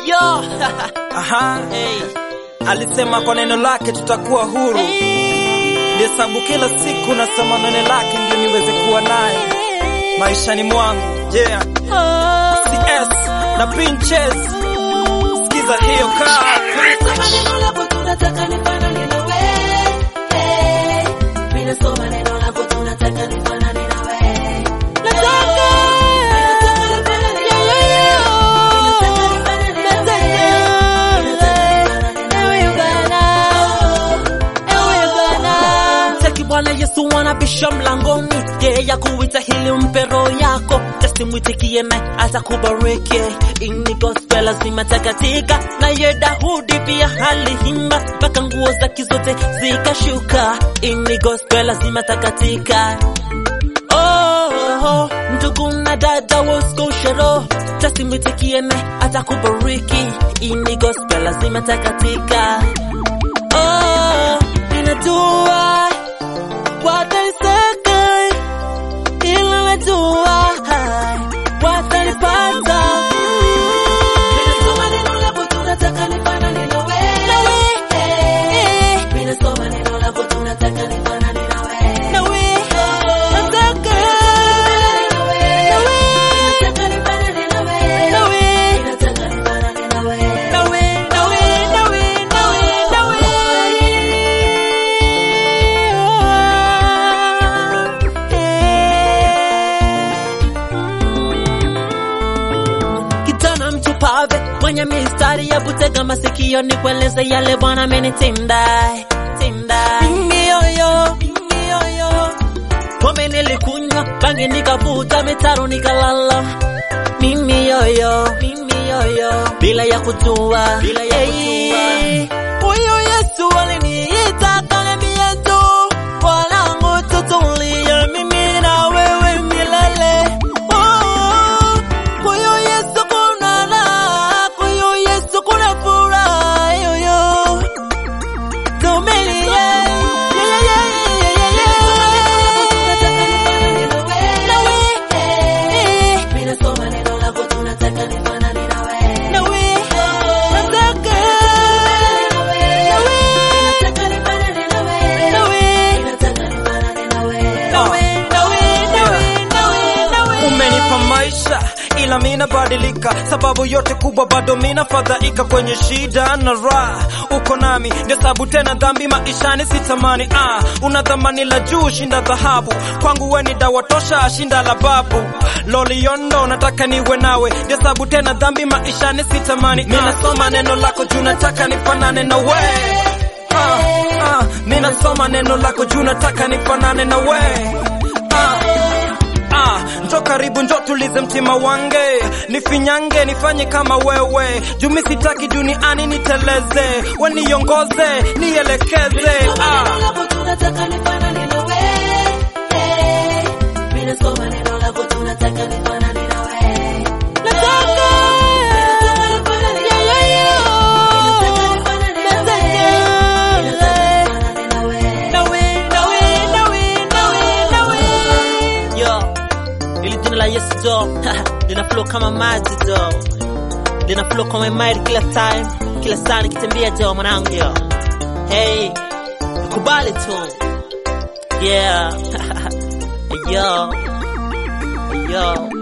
yo Aha, hey. alisema kwa neno lake tutakuwa huru. Hesabu kila siku nasoma neno lake ndio niweze kuwa naye maishani mwangu. Yeah, CS na Pinches, sikiza hiyo kaa Mtaki Bwana Yesu anabisha mlangoni, yeye ya kuita hili mpe roho yako, just mwitikie naye atakubariki. Ini gospel lazima takatika, na ye Daudi pia aliimba mpaka nguo zake zote zikashuka. Ini gospel lazima takatika. Oh, oh, ndugu na dada woskoshero just mwitikie naye atakubariki. Ini gospel lazima takatika. Oh, ninajua watanisaka ila najua watanipata nawe nataka nawe nawe nawe nawe nawe Kijana mchupave mwenye mistari ya kutega masikio ni kueleze yale Bwana amenitenda tenda. Mimi yoyo mimi yoyo pombe nilikunywa, bangi nikavuta, mitaro nikalala. Mimi yoyo mimi yoyo bila ya kujua bila ya kujua. Huyu Yesu aliniita akaniambia tu, mwanangu tutulie, mimi na wewe milele. Oh, huyu Yesu kuna raha, huyu Yesu kuna furaha, yoyo tumilie. Yeah, yeah, yeah, yeah, yeah, yeah. Nawe, eh, nawe, nataka. umenipa maisha ila mina badilika, sababu yote kubwa bado mina fadhaika kwenye shida na raha, uko nami ndio sababu tena dhambi maishani sitamani. Ah, una dhamani la juu shinda dhahabu, kwangu we ni dawa tosha shinda la babu. Loliondo nataka niwe nawe, ndio sababu tena dhambi maishani sitamani. Mina soma neno lako juu nataka nifanane na we ah, ah, mina soma neno lako juu nataka nifanane na we ah. Ah, njo karibu njo tulize mtima wange nifinyange nifanye kama wewe jumi sitaki duniani niteleze we niongoze nielekeze ah. Yo, ili jina la Yesu jo lina flow kama maji jo, lina flow kama mind kila time, kila saa nikitembea jo mwanangu yo. Hey, kubali tu. Yeah. yo. Yo.